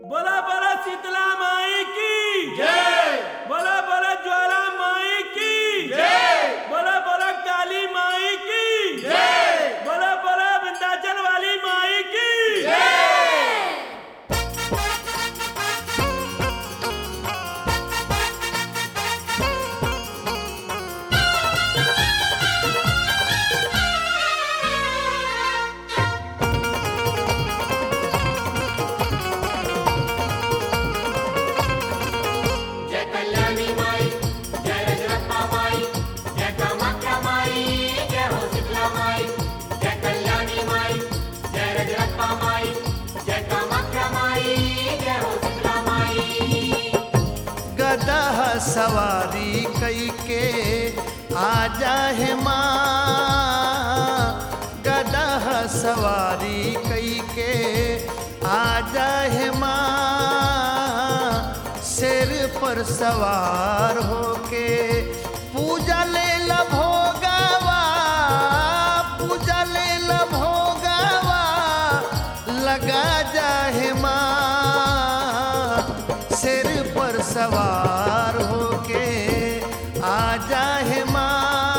बोला बोला शीतला माई की जय बोला बोला ज्वाला माई की जय बोला बोला काली माई की जय बोला बोला विंध्याचल वाली माई की जय कल्याणी माई जय रजरप्पा माई जय कामाख्या माई जय हो शीतला माई जय कल्याणी माई जय रजरप्पा माई जय कामाख्या माई जय हो शीतला माई गदा सवारी कई के आजा है माँ गदा सवारी कई के आजा है माँ सिर पर सवार होके पूजा ले ला भोगावा पूजा ले ला भोगावा लगा जाहे माँ सिर पर सवार होके आ जाहे माँ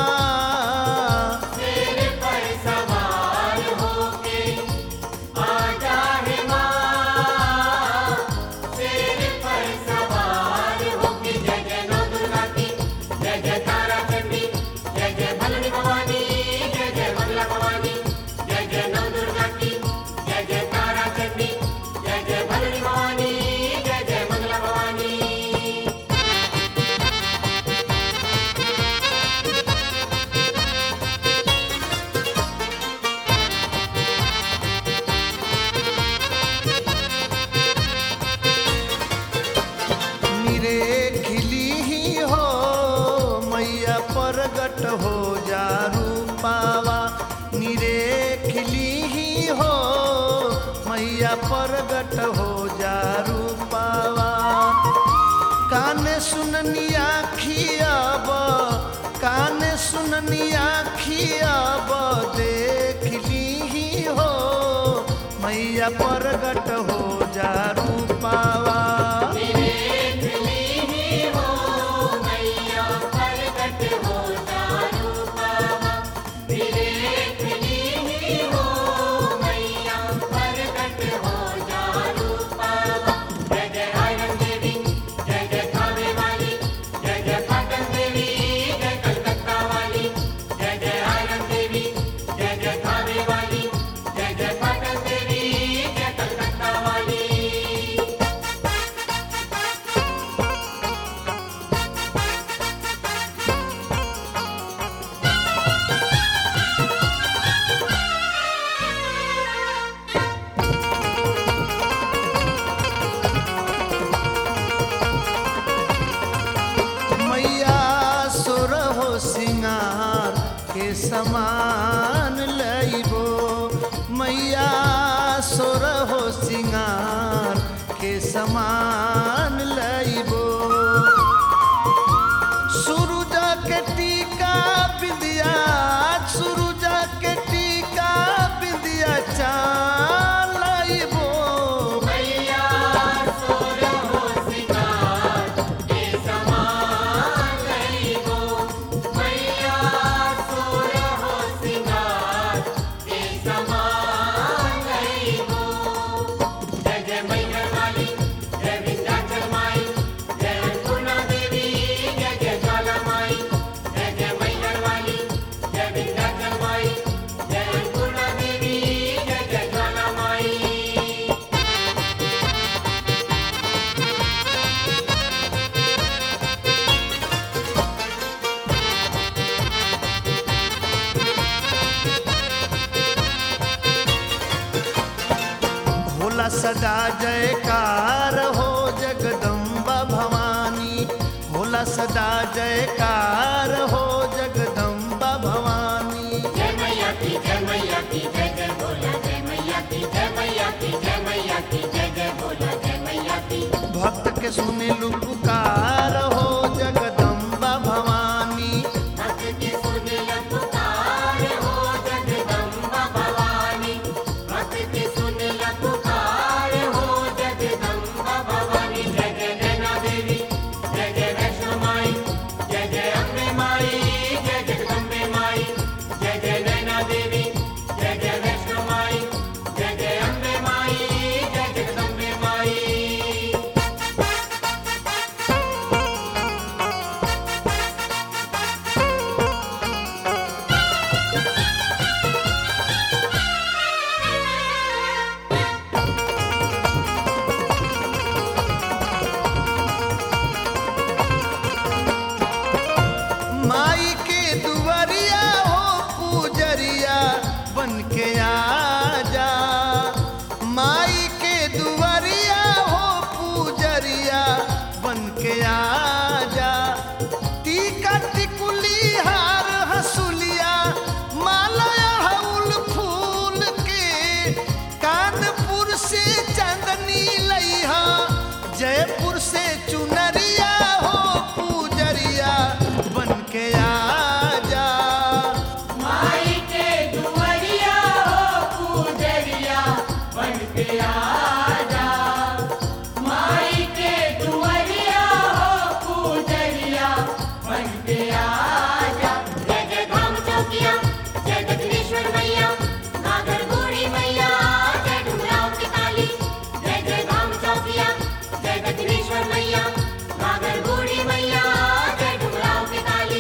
तेरे पर सवार होके आजा है माँ तेरे पर सवार होके जय जय नौ दुर्गा की जय जय तारा चंडी जय जय भलनी भवानी जय जय मंगला भवानी जय जय नौ दुर्गा की जय जय तारा चंडी जय जय भलनी भवानी जय जय मंगला भवानी निरे खिली ही हो मैया प्रगट हो जा रूपावा निरे खिली ही हो मैया प्रगट हो जा रूपावा कान सुननी आखियाब कान सुननी आखियाब देख ली ही हो मैया प्रगट हो जा रूपावा जय जय पाटन देवी जय कलकत्ता वाली मैया सुर हो सिंगार के समान लइबो मैया सुर हो सिंगार के समान लइबो सूरज के टीका बिंदिया सूरज के टीका बिंदिया चालइबो मैया सोर हो सिंगार के समान लइबो मैया सोर हो सिंगार के समान लइबो जय जय मैहर वाली जय विंध्याचल माई जय अन्नपूर्णा देवी जय जय ज्वाला माई जय जय मैहर वाली जय विंध्याचल माई जय अन्नपूर्णा देवी जय जय ज्वाला माई भोला सदा जयकार हो जगदम्बा भवानी भोला सदा जयकार हो जगदम्बा भवानी जय मैया की जय मैया की जय जय बोला जय मैया की जय मैया की जय मैया की जय जय बोला जय मैया की भक्त के सुने लू पुकार हो जगदम्बा भवानी भक्त की सुन ल पुकार हो जगदम्बा भवानी भक्त की सुन ल पुकार हो जगदम्बा दुआरिया हो पूजरिया बन के आजा टीका टिकुली हार हसुलिया माला हउल फूल के कानपुर से चांदनी लइहा जयपुर से चुनरिया हो पूजरिया बन के आजा माई के दुआरिया हो पूजरिया बन के आजा माई के दुआरिया हो पूजरिया बन के आजा जय जय धाम चौकिया जय दक्षिणेश्वर मैया नागर बूढ़ी मैया जय डुमराव की काली जय जय धाम चौकिया जय दक्षिणेश्वर मैया नागर बूढ़ी मैया जय डुमराव की काली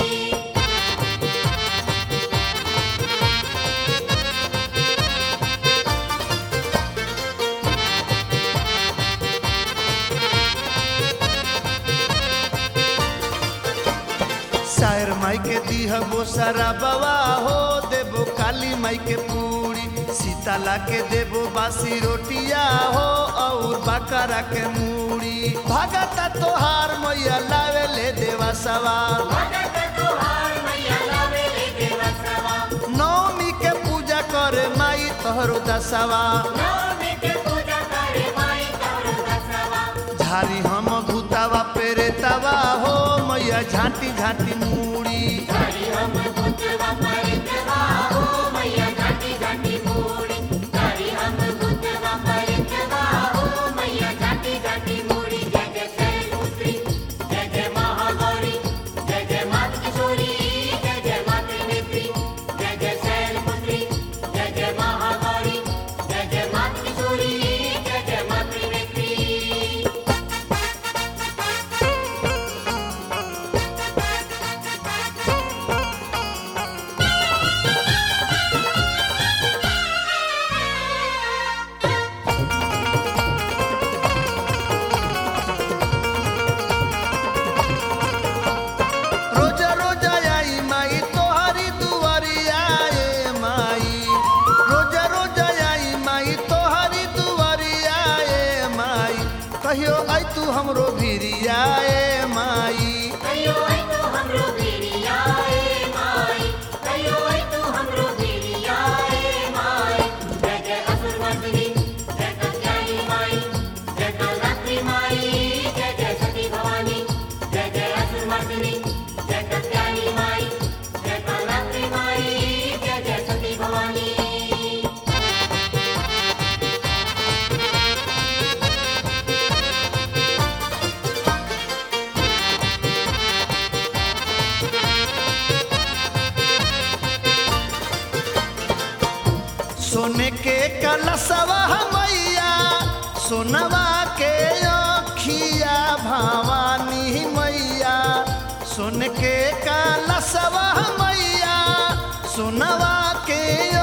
शायर माई के दीह वो सारा बवा हो देबो काली माई के पूरी सीताला के देबो बासी रोटिया हो और बकरा के मूड़ी भगता तोहार मैया लावे ले देवा सवा भगत तोहार मैया लावेले देवसवा नवमी के पूजा करे माई तोहरो दसवा नवमी के पूजा करे माई तोरो दसवा झारी हम भूतावा पेरे तवा हो मैया झांटी झांटी मूड़ी हरि हम भूतवा परितवा हो मैया घाटी घाटी मूड़ी हरि हम भूतवा परितवा हो मैया घाटी घाटी मूड़ी जय जय शैलपुत्री जय जय महागौरी जय जय मात किशोरी जय जय मात नेत्री जय जय शैलपुत्री जय जय महागौरी जय जय मात किशोरी जय जय मात नेत्री रोजा रोजा आई माई तोहरी दुआरिया ए माई रोजा रोजा आई माई तोहरी दुआरिया ए माई कहियो आई तू हमरो भिरिया ए माई कहियो आई तू हमरो भिड़िया ए माई कहियो आई तू हमरो भिड़िया ए माई जय जय असुर मर्दिनी जय कल्याणी माई जय कालरात्रि माई जय जय सती भवानी जय जय असुर मर्दिनी जय कल्याणी माई जय कालरात्रि माई जय जय सती भवानी सोने के कलसवा मैया सोनवा के अखिया भवानी मैया सोन के कलसवा मैया सोनवा के